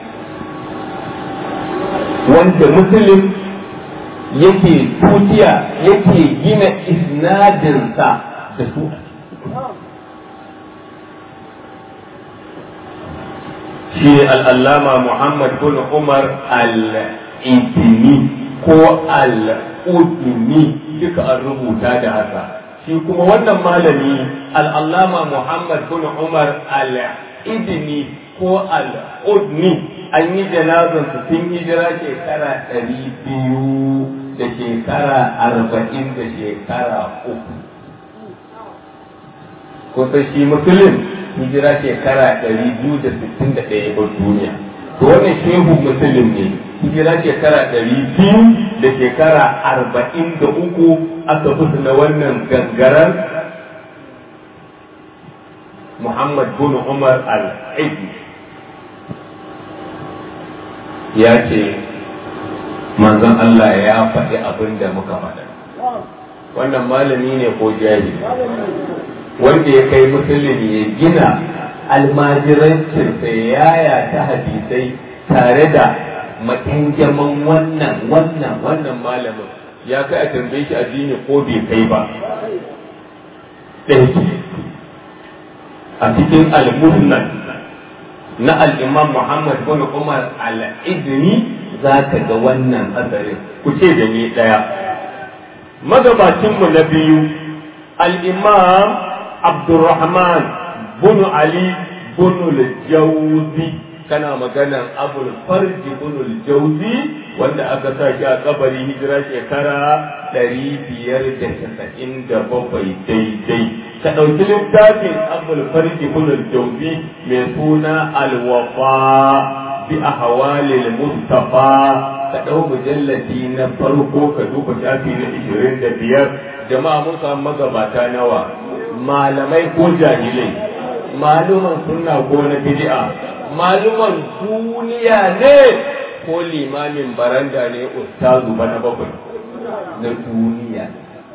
wanda muslim yake tutiya yake gina isnadinsa da su shi al'allama Muhammad bin Umar al'intini ko al'udini duka an rubuta da haka. Shi kuma wannan malami al'allama Muhammad bin Umar al'idini ko al'udni an yi janazan su sun hijira shekara ɗari biyu da shekara arba'in da shekara uku. Kusa shi musulun hijira shekara ɗari biyu da sittin da ɗaya ba duniya to wannan shehu musulun ne hijira shekara ɗari biyu da shekara arba'in da uku aka fi na wannan gangarar Muhammad bin Umar al-Aidi ya ce manzon Allah ya faɗi abin da muka faɗa wannan malami ne ko jahili wanda ya kai musulmi ya gina almajirancinsa ya yaya ta hadisai tare da makyanjaman wannan wannan wannan malamin ya kai a tambaye shi addini ko bai kai ba ɗaya a cikin al-musnad na al-imam Muhammad bin Umar al-Idni za ka ga wannan asarin ku ce da ni ɗaya magabacinmu na biyu al-imam Abdurrahman bin Ali bin al-Jawzi kana maganan abul farji bin al-Jawzi wanda aka sa shi a kabari hijira shekara ɗari biyar da casa'in da bakwai daidai ka ɗauki littafin abul farji bin al-Jawzi mai suna al-wafa bi ahwalil mustafa ka ɗau mujalladi na farko ka duba shafi na ishirin da biyar jama'a mun samu magabata nawa malamai ko jahilai maluman sunna ko na bid'a maluman duniya ne ko limamin baranda ne ustazu bana bakwai na duniya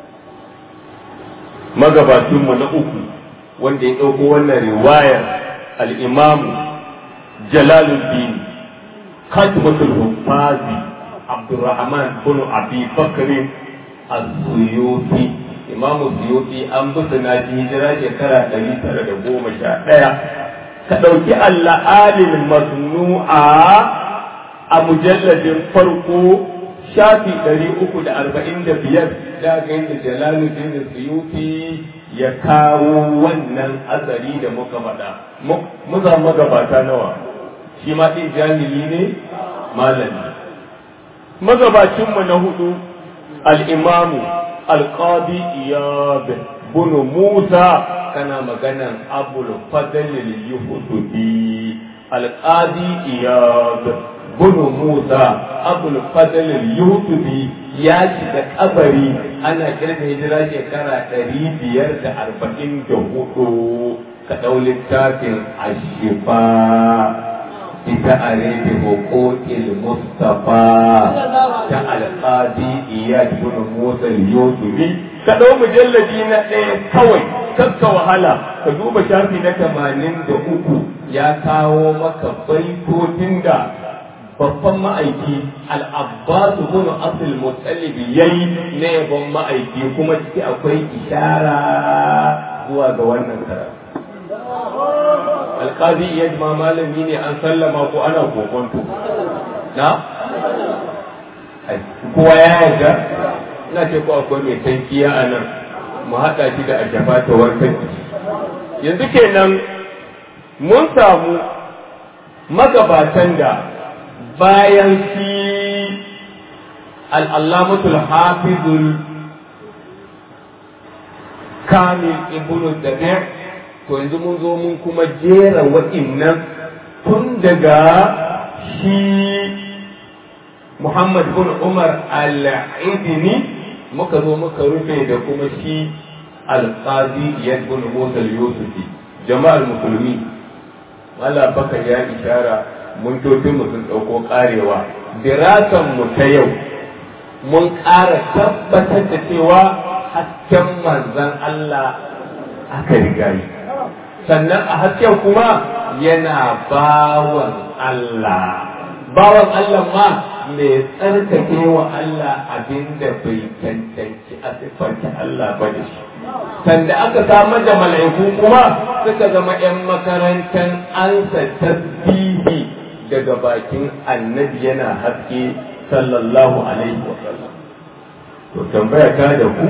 magabacinmu na uku wanda ya ɗauko wannan riwayar al'imamu jalaluddin katmatul hufazi abdurrahman bin abi bakrin az-suyuti imamu suyuti an bi na hijira shekara ɗari tara da goma sha ɗaya ka ɗauki alla'alin masnu'a a mujalladin farko shafi ɗari uku da arba'in da biyar da ga yadda jalaluddin suyuti ya kawo wannan asari da muka faɗa muka magabata nawa shi ma ɗin jahili ne malami magabacinmu na hudu al'imamu alƙadi iyad bin musa kana maganan abul fadlil yuhudubi alƙadi iyad bin musa abul fadlil yuhudubi ya shiga kabari ana kirga hijira shekara ɗari biyar da arba'in da hudu ka ɗau littafin ashifa ita a rebe hukukil mustafa ta alƙadi iya bin musa yusufi ka ɗau mujalladi na ɗaya kawai kakka wahala ka duba shafi na tamanin da uku ya kawo maka baitocin da babban ma'aiki al'abbasu bin asil mutalibi yayi na yabon ma'aiki kuma ciki akwai ishara zuwa ga wannan karatu alƙazi iya ma malami ne an sallama ko ana kokonto na kowa ya yarda ina ce ko akwai mai tankiya a nan mu haɗa shi da ajafa ta warkar yanzu kenan mun samu magabatan da bayan shi al'allamatul hafizul kamil ibnu dabi' to yanzu mun zo mun kuma jera wa'innan tun daga shi Muhammad bin Umar al-Idini muka zo muka rufe da kuma shi al-Qadi Iyad bin Musa al-Yusufi jama'ar musulmi wala baka ya ishara mun totun mu sun dauko karewa dirasan mu ta yau mun ƙara tabbatar da cewa hasken manzon Allah aka riga yi sannan a hasken kuma yana bawan Allah bawan Allah ma mai tsarkake wa Allah abinda bai cancanci a siffanta Allah ba da shi sanda aka samar da mala'iku kuma suka zama 'yan makarantar ansa tasbihi daga bakin annabi yana haske sallallahu alaihi wa sallam to tambaya ta da ku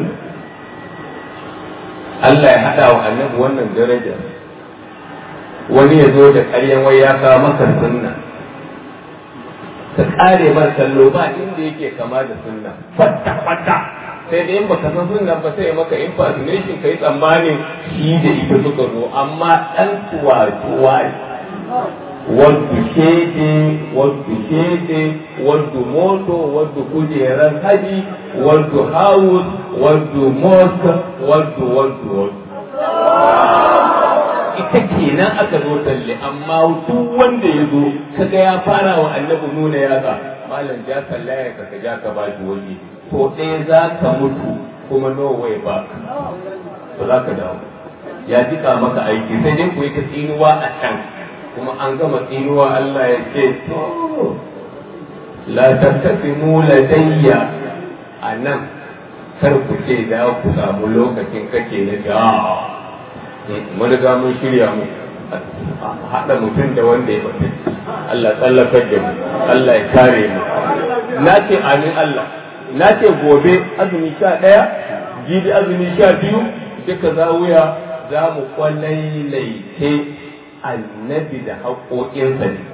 Allah ya haɗa wa annabi wannan daraja wani ya zo da ƙaryan wai ya kawo maka sunna ka ƙare mar kallo ba inda yake kama da sunna fatta fatta sai da in baka san sunna ba sai maka impersonation kai tsammanin shi da ita suka zo amma ɗan tuwa-tuwa wadda shede wadda shede wadda moto wadda kujerar haji wadda house wadda mosque wadda wadda wadda ita kenan aka zo talle amma duk wanda ya zo kaga ya fara wa annabi nuna yatsa malam ja sallaya ka ka ja ka ba shi waje to ɗaya za ka mutu kuma no way back ba za ka dawo ya jika maka aiki sai dai ku yi ta tsinuwa a can kuma an gama tsinuwa Allah ya ce to la tattasimu ladayya a nan kar ku ce da ku samu lokacin kake na da mun riga mun shirya mu haɗa mutum da wanda ya bata Allah tsallakar da mu Allah ya kare mu na ce amin Allah na ce gobe azumi sha ɗaya jibi azumi sha biyu duka zawuya za mu kwalailaice annabi da haƙoƙinsa ne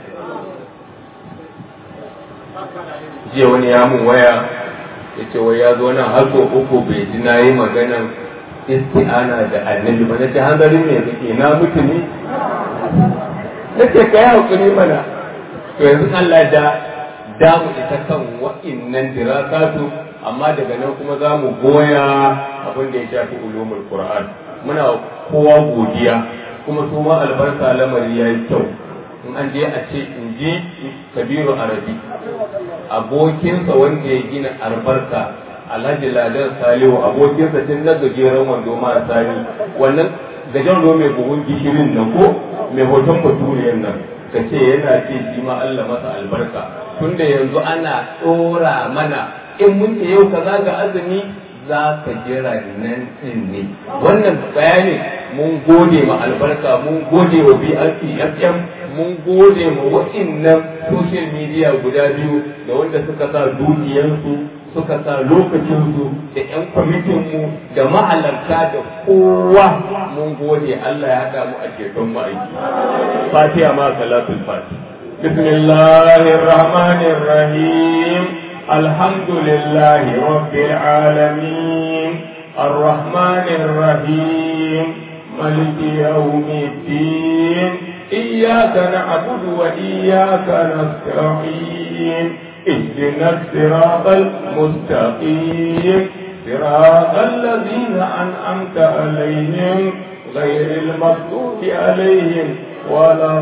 jiya wani ya mun waya ya ce wai ya zo nan har uku bai ji na yi maganan isti'ana da annabi ba na ce hanzari ne kake na mutu ne na ce ka yi haƙuri mana to yanzu Allah da damu ita kan wa'innan dirasatu amma daga nan kuma za mu goya abin da ya shafi ulumul qur'an muna kowa godiya kuma su ma albarka lamari ya yi kyau in an je a ce in ji kabiru arabi abokinsa wanda ya gina albarka alhaji ladan salihu abokinsa tun na gajeren wando ma sani wannan gajeren wando mai buhun gishirin nan ko mai hoton baturiyan nan ka ce yana ce shi ma Allah masa albarka tunda yanzu ana tsora mana in mun ce yau kaza ga azumi za ka jira nan din ne wannan bayanin mun gode ma albarka mun gode wa BRP FM mun gode ma wa'innan social media guda biyu da wanda suka sa dukiyarsu suka sa lokacinsu da 'yan kwamitinmu da mahalarta da kowa mun gode Allah ya haɗa mu a ceton ma'aiki. Fatiha ma salatul fati. Bismillahir Rahmanir Rahim. Alhamdulillahi Rabbil Alamin. Ar-Rahmanir Rahim. ملك يوم الدين إياك نعبد وإياك نستعين اهدنا الصراط المستقيم صراط الذين أنعمت عليهم غير المغضوب عليهم ولا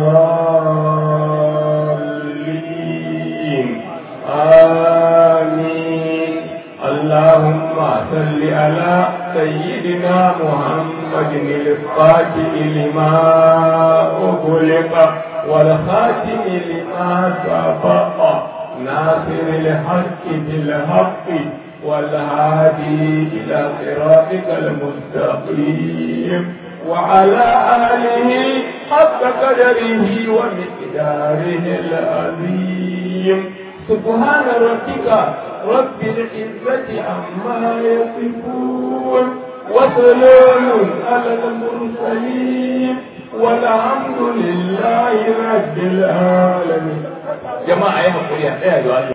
الضالين آمين اللهم صل على سيدنا محمد الفاتح لما أغلق والخاتم لما سبق ناصر الحق بالحق والهادي إلى صراطك المستقيم وعلى آله حق قدره ومقداره العظيم سبحان ربك رب العزة عما يصفون وسلام على المرسلين والحمد لله رب العالمين jama'a ya haƙuri a tsaya da